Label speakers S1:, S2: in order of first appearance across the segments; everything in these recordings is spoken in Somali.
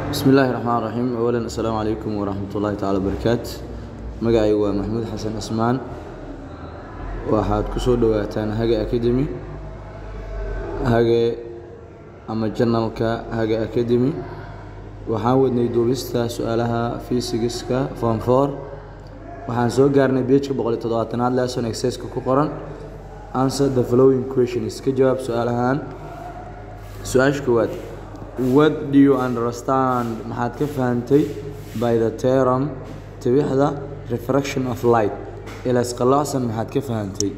S1: bismi illaahi raxmaan raxiim awalan assalaamu calaykum waraxmat ullaahi tacaala wabarakaatu magacaygu waa maxamuud xasan cismaan waxaad ku soo dhowaataan hage academy hage ama janalka hage academy waxaan wadnay duubista su-aalaha fiisigiska form four waxaan soo gaarnay bejka boqol iyo toddobaatanaad lesson exerciska ku qoran answer the following questions ka jawaab su-aalahan su-aasha koowaad what do you understand maxaad ka fahantay by the term tibixda refraction of light ilaas qalloocsan maxaad ka fahantay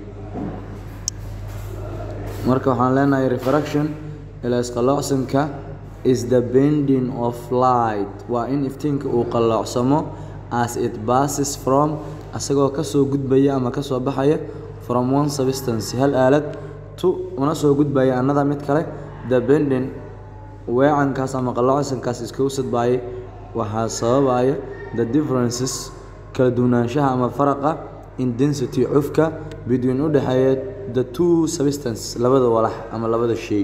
S1: marka waxaan leenahay refraction ilaas qalloocsanka is the bending of light waa in iftiinka uu qalloocsamo as it passes from asagoo kasoo gudbaya ama kasoo baxaya from one substance hal aalad to una soo gudbaya another mid kale the bending weecankaas ama qalloocsankaas iskagu sadbaayay waxaa sababaya the differences kala duwanaanshaha ama faraqa in density cufka between u dhexeeya the two substance labada walax ama labada shay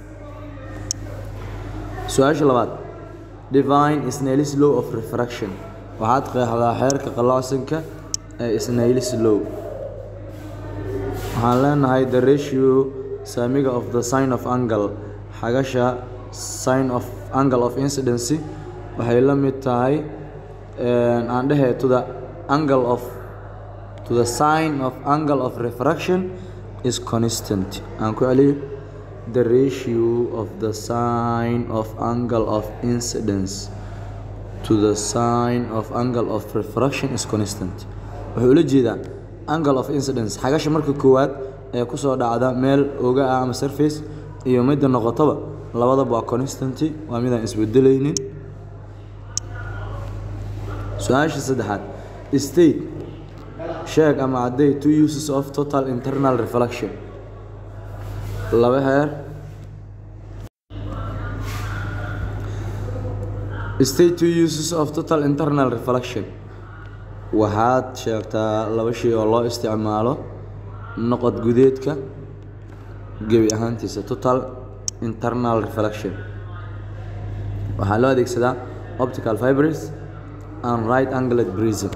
S1: su-aasha labaad divine snailis law of refraction waxaad qeexdaa xeerka qalloocsanka ee snailis law waxaan leenahay the ratio saamiga of the sign of angle xagasha sign of angle of incidency waxay la mid tahay aan dhehe to the angle of to the sign of angle of refraction is constant aan ku celiyo the ratio of the sign of angle of incidence to the sign of angle of refraction is constant wuxuu ula jeedaa angle of incidence xagasha marka koowaad ee kusoo dhacda meel oga ah ama surface iyo midda noqotaba labadaba waa constanty waa midaan isbedelaynin su-aasha saddexaad state sheeg ama cadday two uses of total internal reflection laba heer state two uses of total internal reflection waxaad sheegtaa laba shay oo loo isticmaalo noqod gudeedka gebi ahaantiisa total internal reflection waxaa loo adeegsadaa optical fibres and right angled prism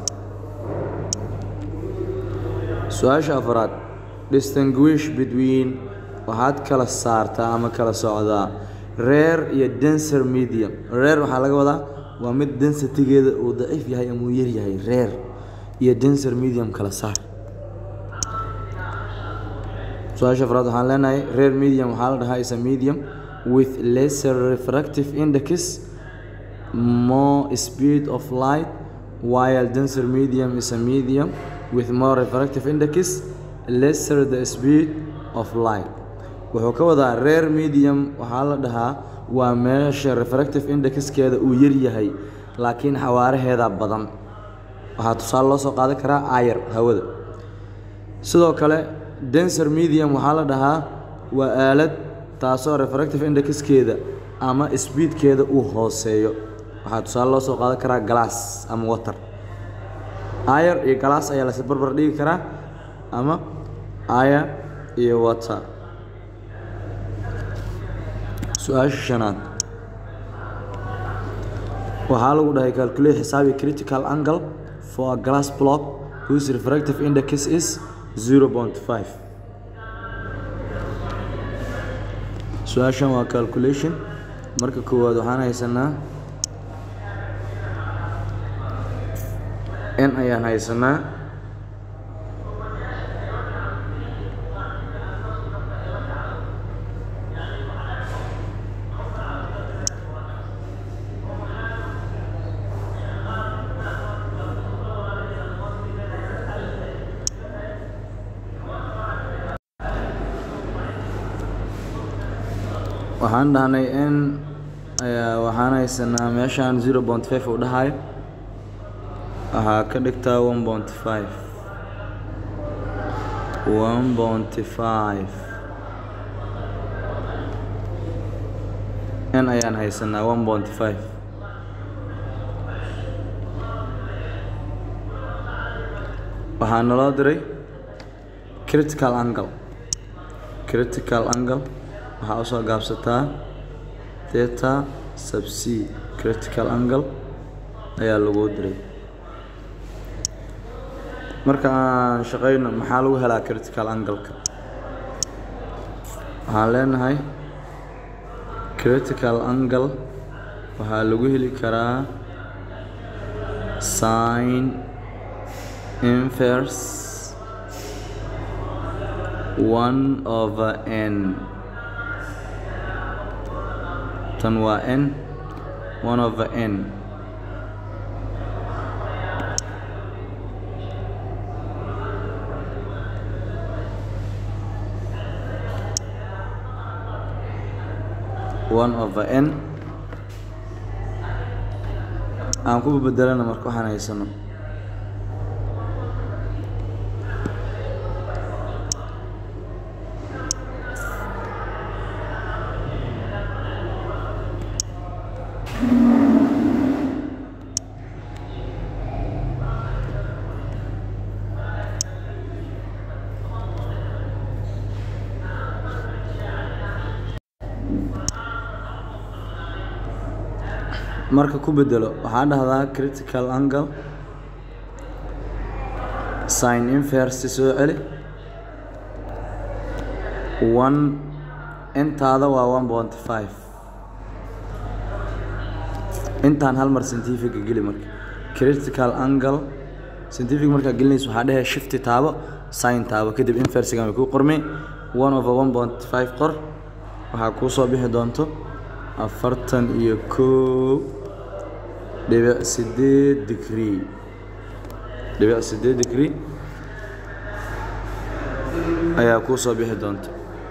S1: su-aasha afraad distinguish between waxaad kala saartaa ama kala socdaa rare iyo denser medium rare waxaa laga wadaa waa mid densitigeeda uu daciif yahay ama uu yaryahay rare iyo denser medium kala saar su-aasha afraad waxaan leenahay rare medium waxaa la dhahaa is a medium with lesser refractive index more speed of light while denser medium is a medium with more refractive index lesser the speed of light wuxuu ka wadaa rare medium waxaa la dhahaa waa meesha refractive indexkeeda uu yaryahay laakiin xawaaraheeda badan waxaa tusaale loo soo qaadan karaa ayar hawada sidoo kale denser medium waxaa la dhahaa waa aalad taasoo refractive indexkeeda ama speedkeeda uu hooseeyo waxaa tusaale loo soo qaadan karaa glass ama water ayar iyo glass ayaa lasi barbar dhigi karaa ama ayar iyo water su-aasha shanaad waxaa lagu dhahay calculate xisaabi critical angle for a glass block whose refractive index is 0.5 su-aashan waa calculation marka koowaad waxaan haysanaa n ayaan haysanaa waxaan dhahnay n ayaa waxaan haysanaa meeshaan zero point five uu dhahayo waxaa ka dhigtaa one point five one point five n ayaan haysanaa one point five waxaa naloo diray critical angle critical angle waxaa usoo gaabsataa theta sub c critical angle ayaa lagu diray marka aan shaqeyno maxaa lagu helaa critical angle-ka waxaan leenahay critical angle waxaa lagu heli karaa sin inverse one over n tan waa n one over n one over n aan ku bedelana marka waxaan haysano marka ku bedelo waxaa dhahdaa critical angle sin inverse soo celi one intaada waa one point five intaan hal mar scientifica geli marka critical angle scientific markaa gelinaysa waxaa dhahaya shifti taabo sin taabo kadib inversigan way kuu qormay one over one point five qor waxaa kuu soo bixi doonto afartan iyo kow dhibic sideed degree dhibic sideed degree ayaa kuu soo bixi doonta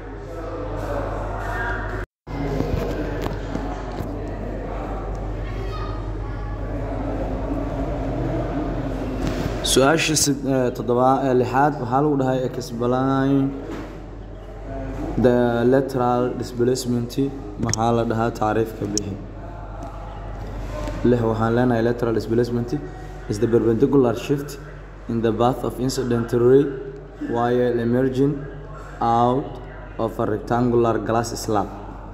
S1: su-aasha toddobaa ee lixaad waxaa lagu dhahay explain the lateral displacement maxaa la dhahaa tacriifka bixi lix waxaan leenahay lateral displacement is the perpendicular shift in the path of incident ray while emerging out of a rectangular glass slab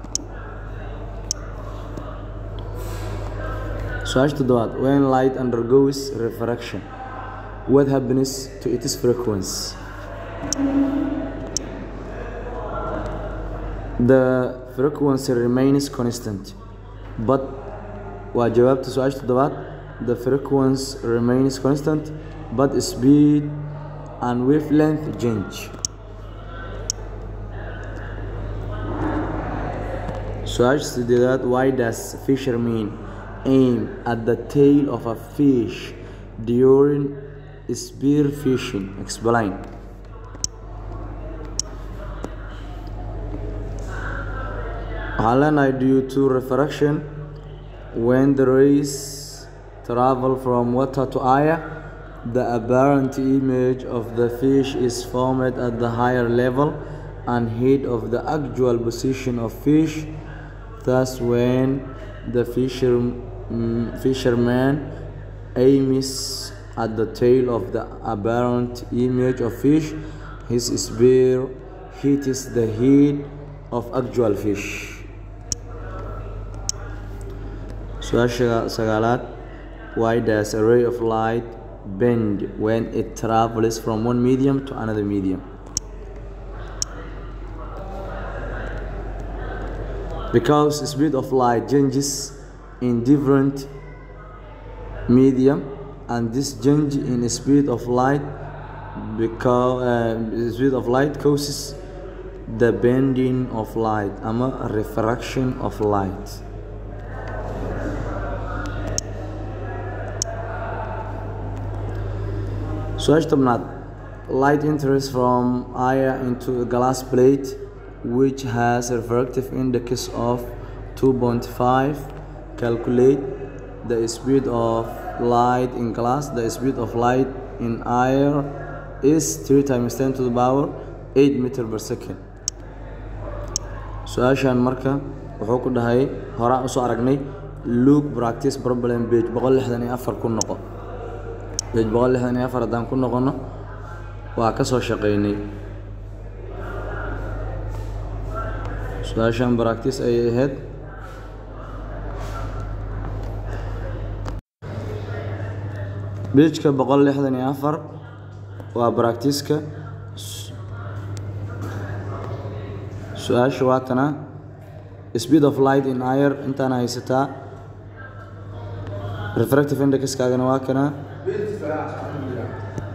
S1: su-aasha toddobaad when light undergoes refraction what happens to its frequency the frequency remains constant but waa jawaabta su-aasha toddobaad the frequency remains constant but speed and wavelength change su-aasha sideedaad why does fisherman aim at the tail of a fish during spear fishing explain waxaan leenahay due to refraction when the rays travel from water to air the apparent image of the fish is formed at the higher level and head of the actual position of fish thus when the fisher, mm, fisherman aims at the tail of the apparent image of fish his spear hits the head of actual fish su-aasha sagaalaad why does a ray of light bend when it travels from one medium to another medium because speed of light changes in different medium and this change in speed of light because uh, speed of light causes the bending of light ama refraction of light su-aasha tobnaad light enters from air into a glass plate which has a refractive index of 2.5 calculate the speed of light in glass the speed of light in air is 3 times 10 to the power 8 meter per second su-aashan marka wuxuu ku dhahay horaan usoo aragnay look practice problem page boqol lixdan iyo afar ku noqo page boqol lixdan iyo afar haddaan ku noqono waa ka soo shaqeynay su-aashan practice ayay ahayd bejka boqol lixdan iyo afar waa bractiska su-aasha waatana speed of light in air intaana haysataa refractive indexkaagana waa kana